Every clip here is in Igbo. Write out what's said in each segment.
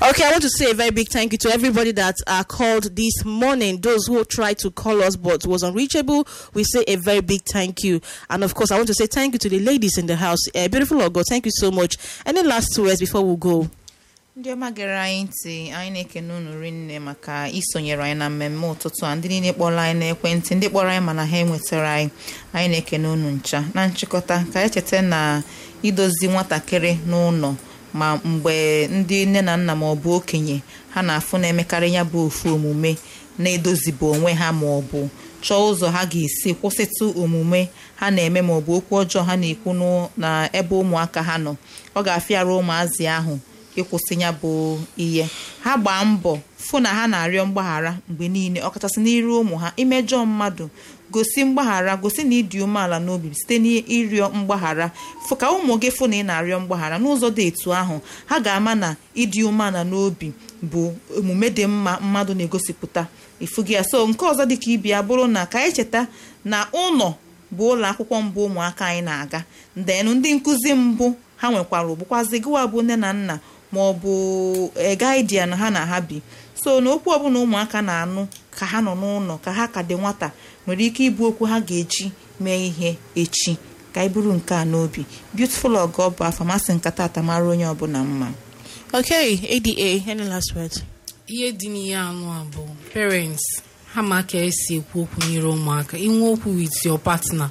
Okay, I want to say a very big thank you to everybody that uh, called this morning. Those who tried to call us but was unreachable, we say a very big thank you. And of course, I want to say thank you to the ladies in the house. Uh, beautiful Ogo, thank you so much. Any last words before we go? ndị ọma gere anyị ntị anyị na-ekene unu rinne maka isonyere anyị na mmemme ụtụtụ a ndị niile kpọrọ anyị n'ekwentị ndị kpọrọ anyị mana ha enwetara anyị anyị na-ekene unu ncha na nchịkọta ka anyị cheta na idozi nwatakịrị n'ụlọ ma mgbe ndị nne na nna ma ọ bụ okenye ha na-afụ na-emekarị ya bụ ofu omume na-edozibu onwe ha ma ọ bụ chọọ ụzọ ha ga-esi kwụsịtụ omume ha na-eme ma ọ bụ okwu ọjọọ ha na-ekwu na ebe ụmụaka ha nọ ọ ga-afịara ụmụazị ahụ ịkwụsị ya bụ ihe ha gbaa mbọ fụ na ha na-arịọ mgbaghara mgbe niile ọkachasị n'iru ụmụ ha imejọ mmadụ gosi mgbaghara gosi na ịdị umeala n'obi site n'ịrịọ mgbaghara fụ ka ụmụ gị fụ na ị na-arịọ mgbaghara n'ụzọ dị etu ahụ ha ga-ama na ịdị umeala n'obi bụ omume dị mma mmadụ na-egosipụta ifugi ya so nke ọzọ dịka ibi ya bụrụ na ka anyị cheta na ụlọ bụ ụlọ akwụkwọ mbụ ụmụaka anyị na-aga ndenụ ndị nkụzi mbụ ha nwekwara bụkwazi gịwa bụ nne na nna ma ọ bụ gaidian ha na ha bi so na okwu ọbụla ụmụaka na-anụ ka ha nọ n'ụlọ ka ha ka dị nwata nwere ike ịbụ okwu ha ga-eji mee ihe echi ka anyị bụrụ nke a n'obi beautiful ọgọ bụ afamasị nkata atamara onye ọbụla mma Okay, ADA, any last words? ihe dị n'ihe anụ a bụ parents ha ma ka esi ekwu okwu nyere ụmụaka inwe okwu with your partner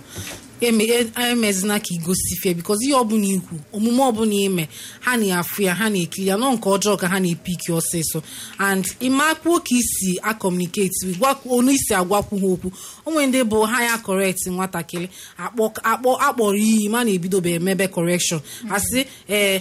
emezina ka igosi fie bikos ihe ọbụla ikwu omume ọbụla ime ha na-afụ ya ha na-ekiri ya nọ nke ọjọọ ka ha na-epiki ọsịsọ and ịmakwuo ka isi akọmuniketi onu isi agwakwu ha okwu onwe ndị bụ ha ya correct nwatakịrị akpọ akpọrọ iyi ma na-ebidobe emebe correction asị ee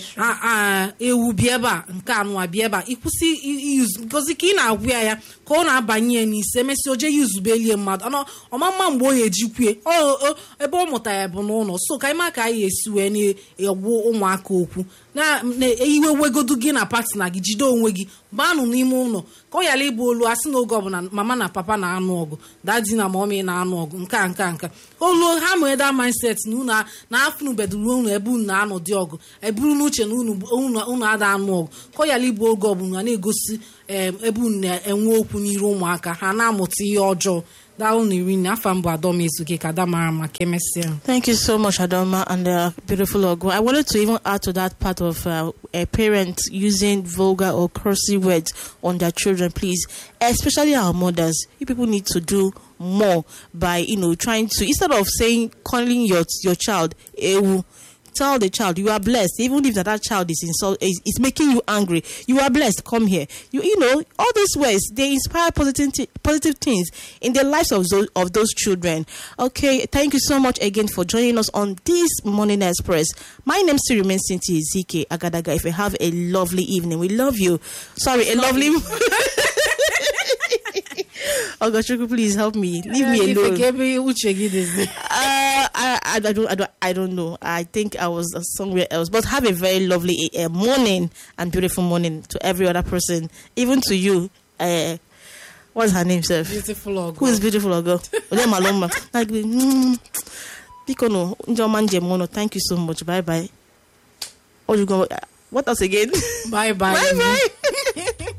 ewu bịa ebe a nke anụwa bịa ebe a ịkwụsị gozi ka ị na-agwụ ya ya ka ọ na-abanye ya n'isi emesị oje ya uzubelie mmadụ ọma mma mgbe ọ ga-ejikwue ebe ọ mụta ya bụ n'ụlọ so ka ịma ka anyị esi wee na-egwu ụmụaka okwu na-eyiwe wegodu gị na partner gị jide onwe gị baanụ n'ime ụlọ ka ọ yara ịbụ olu asị na oge ọbụla mama na papa na-anụ ọgụ dadi na mọmi na-anụ ọgụ nke a nke a nke olu ha nwere da mindset na unu na-afụnubeduru unu ebe unu na-anọ dị ọgụ eburu n'uche na unu ada anụ ọgụ ka ọ yara ịbụ oge ọbụla na-egosi ebe unu na-enwe okwu n'iru ụmụaka ha na-amụta ihe ọjọọ Thank you so much, Adoma, and uh, beautiful Ogo. I wanted to even add to that part of uh, a parent using vulgar or cursive words on their children, please, especially our mothers. You people need to do more by, you know, trying to, instead of saying, calling your, your child, ewu, tell the child you are blessed even if that, that child is insult is, is making you angry you are blessed come here you you know all those words they inspire positive th- positive things in the lives of those of those children okay thank you so much again for joining us on this morning express my name still remains Cynthia Zike Agadaga if you have a lovely evening we love you sorry a lovely Oh gosh, please help me. Leave me alone. Uh, I, I, don't, I don't, I don't know. I think I was somewhere else. But have a very lovely uh, morning and beautiful morning to every other person, even to you. Uh, what's her name, sir? Beautiful Ogo. Who is beautiful Ogo? Ole Maloma. Like, mm, Pikono, Njoman Jemono. Thank you so much. Bye bye. What you go? What else again? Bye bye. bye bye.